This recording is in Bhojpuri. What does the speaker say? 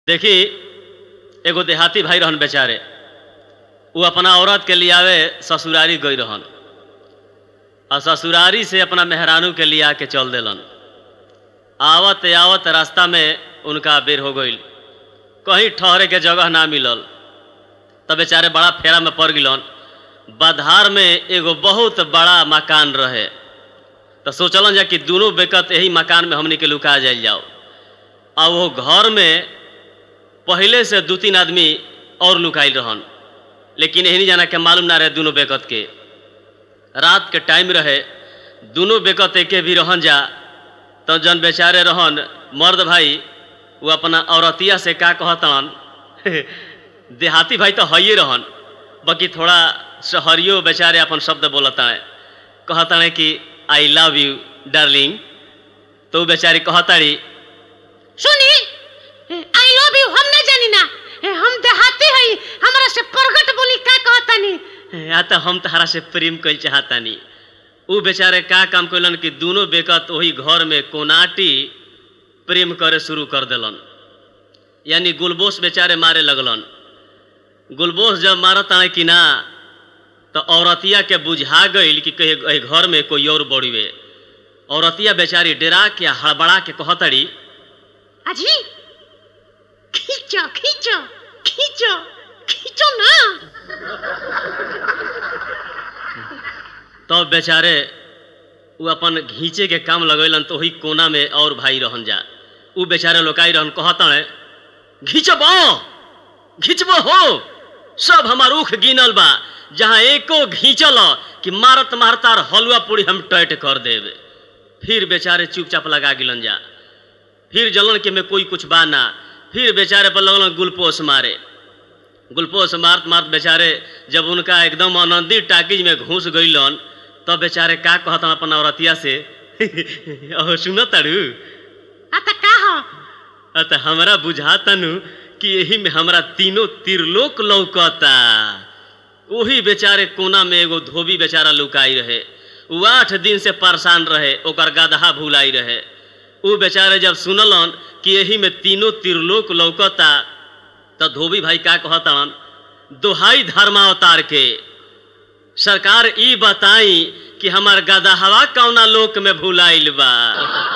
देखी एगो देहाती भाई रहन बेचारे वो अपना औरत के लियावे ससुरारी गई रहन और ससुरारी से अपना मेहरानू के लिया के चल देलन आवत आवत रास्ता में उनका बेर हो गई कहीं ठहरे के जगह ना मिलल तब बेचारे बड़ा फेरा में पड़ गिलन बधार में एगो बहुत बड़ा मकान रहे तो सोचलन जा कि दोनों बेकत यही मकान में हमनी के लुका जाइल जाओ और वो घर में पहले से दू तीन आदमी और लुकाइल रहन लेकिन यही जाना के मालूम ना रहे दोनों बेकत के रात के टाइम रहे दोनों बेकत एके भी रहन जा तो जन बेचारे रहन मर्द भाई वो अपना औरतिया से का कहतन देहाती भाई तो हइए रहन बाकी थोड़ा शहरियो बेचारे अपन शब्द बोलता है कहता है कि आई लव यू डार्लिंग तो वो बेचारी कहताड़ी सुनी आई लव यू हम ना जानी ना हम देहाती हई हमरा से प्रगट बोली का कहतानी या तो हम तहरा से प्रेम कल चाहतानी उ बेचारे का काम कैलन कि दोनों बेकत वही घर में कोनाटी प्रेम करे शुरू कर देलन यानी गुलबोस बेचारे मारे लगलन गुलबोस जब मारत आए कि ना तो औरतिया के बुझा गई कि कहीं एहि घर में कोई और बड़ुए औरतिया बेचारी डेरा के हड़बड़ा के कहतड़ी अजी खींचो खींचो खींचो खींचो ना तब बेचारे वो अपन घींचे के काम लगैलन तो वही कोना में और भाई रहन जा उ बेचारे लोकाई रहन कहतन घींचब घींचब हो सब हमार उख गिनल बा जहाँ एको घींचल कि मारत मारतार हलुआ पूरी हम टैट कर देब फिर बेचारे चुपचाप लगा गिलन जा फिर जलन के में कोई कुछ बा ना फिर बेचारे पर लगलन गुलपोस मारे गुलपोस मारत मारत बेचारे जब उनका एकदम आनंदी टाकिज में घुस गईलन तब बेचारे का कहता अपन औरतिया से ओह सुन तारू आ त का हो अत हमरा बुझातनु कि यही में हमरा तीनों त्रिलोक लौकता वही बेचारे कोना में एगो धोबी बेचारा लुकाई रहे वो आठ दिन से परेशान रहे ओकर गदहा भुलाई रहे उ बेचारे जब सुनलन कि यही में तीनों त्रिलोक लौकता तो धोबी भाई का कहतन दोहाई धर्मावतार के सरकार ई बताई कि हमार गदहवा कौना लोक में भुलाइल बा